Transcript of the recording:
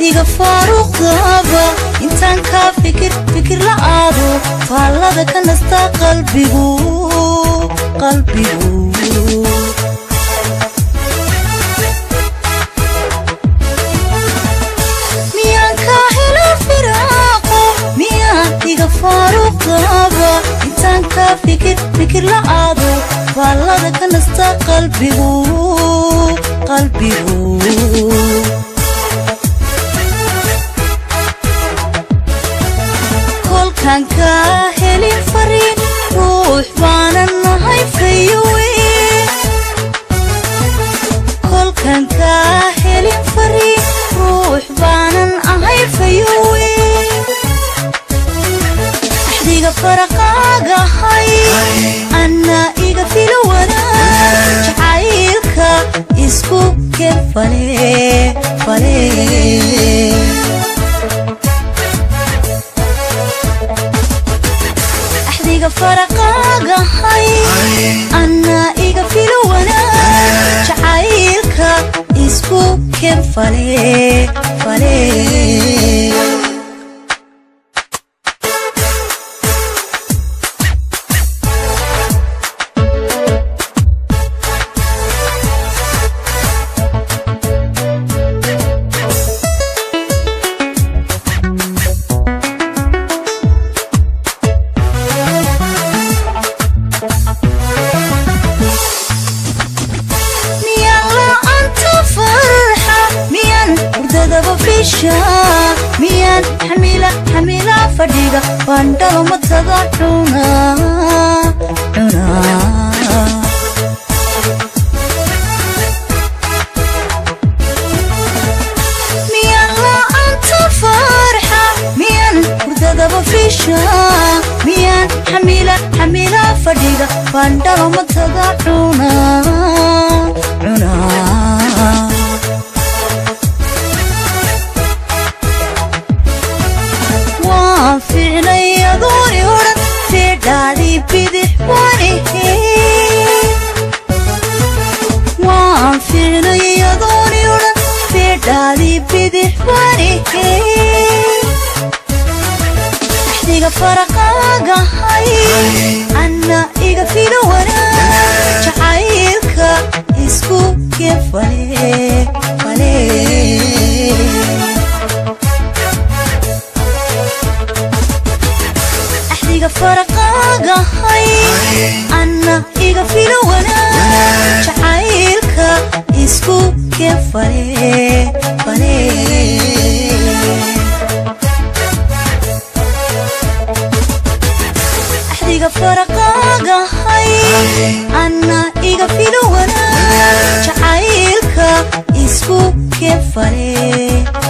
axdiga faaruqdaba intaan kaa fikir fikir la aado faallada ka nasta qalbigu qalbigu miyaan kaa helo firaaqo miyaan iga faaruqdaba intaan kaa fikir fikir la aado faallada ka nasta qalbigu qalbigu kolkaan kaa helin fariin ruux baanan nahay fayowe kolkaan kaa helin fariin ruux baanan ahay fayowe axdiga faraqaagahay anna iga filo wadaag jacaylka isku ken fale fale axdiga faraqaagahay anna iga filo wanaag jacaylka isku ken fale fale miyaan la'aanta farxa miyaan hurdadaba fisha miyaan xamila xamila fadhiga bandhalo matada cuna cuna miyaan la'aanta farxa miyaan hurdadaba fisha miyaan xamila xamila fadhiga bandhalo matada cuna cuna waan ficnay adooni odhan feedhaadii bidix waanihe waan ficnay adooni odhan feedhaadii bidix waanihe axdiga faraqaagahay anna iga filo wanaag jacaylka isku ken fale fale axdiga faraqaagahay anna iga filo wanaag jacaylka isku ken fale fale axdiga faraqaagahay anna iga filo wanaag jacaylka isku ken fale